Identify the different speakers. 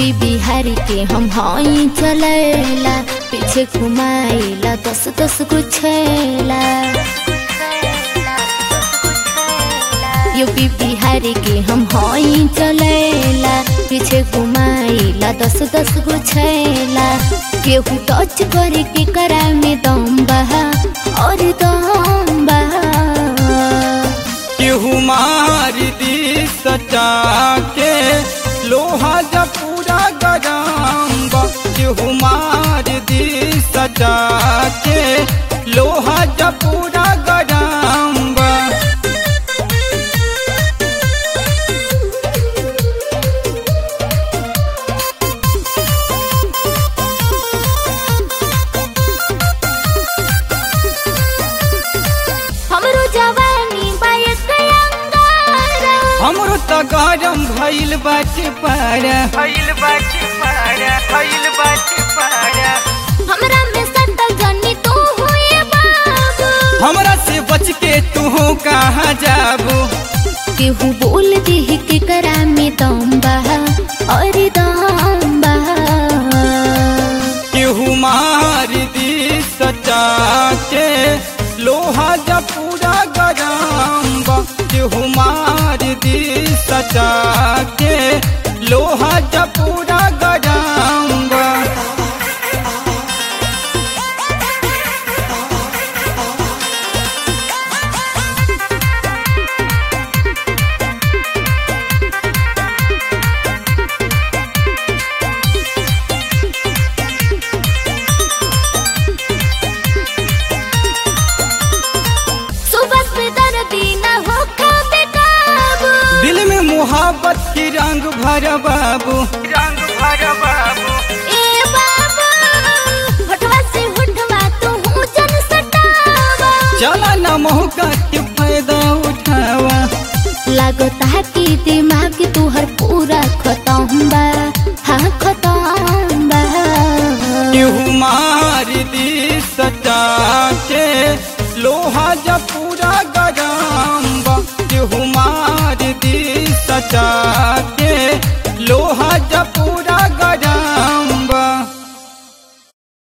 Speaker 1: UP Bihar के हम हई चलेला पीछे घुमाइला दस दस गो छेला यूपी बिहार के हम हई चलेला पीछे घुमाइला दस दस गो छेला केहू टच करे के करा में दम बहा और दम बहा
Speaker 2: केहू मार दी सटा के लोहा जब पूरा गरम बा केहू मार दी सटा के लोहा जब पूरा गरम बा
Speaker 1: हमरो जवानी बायक अंगारा
Speaker 2: हमरो त गरम भइल बाटे पारा भइल बाटे पारा भइल बाटे पारा
Speaker 1: हमरा में सटल जनी तू हुए बाबू
Speaker 2: हमरा से बच के तू कहाँ जाबू
Speaker 1: केहू बोल दे के करा में दम बहा और दम बहा
Speaker 2: केहू मार दी सटा के लोहा जब पूरा गरम बा केहू मार दी सटा के लोहा जब पूरा गरम बा
Speaker 1: सुबह से दर्दी न हो खाबे काबू
Speaker 2: दिल में मोहब्बत की रंग भर बाबू रंग भर बाबू
Speaker 1: ए बाबू हटवा से हटवा तू हूँ जन सटावा
Speaker 2: चला न मौका के फायदा उठावा
Speaker 1: लागता कि दिमाग तुहर पूरा खत्म बा हाँ खत्म बा
Speaker 2: केहू मार दी सटा के लोहा जब पूरा गरम बा केहू मार दी सटा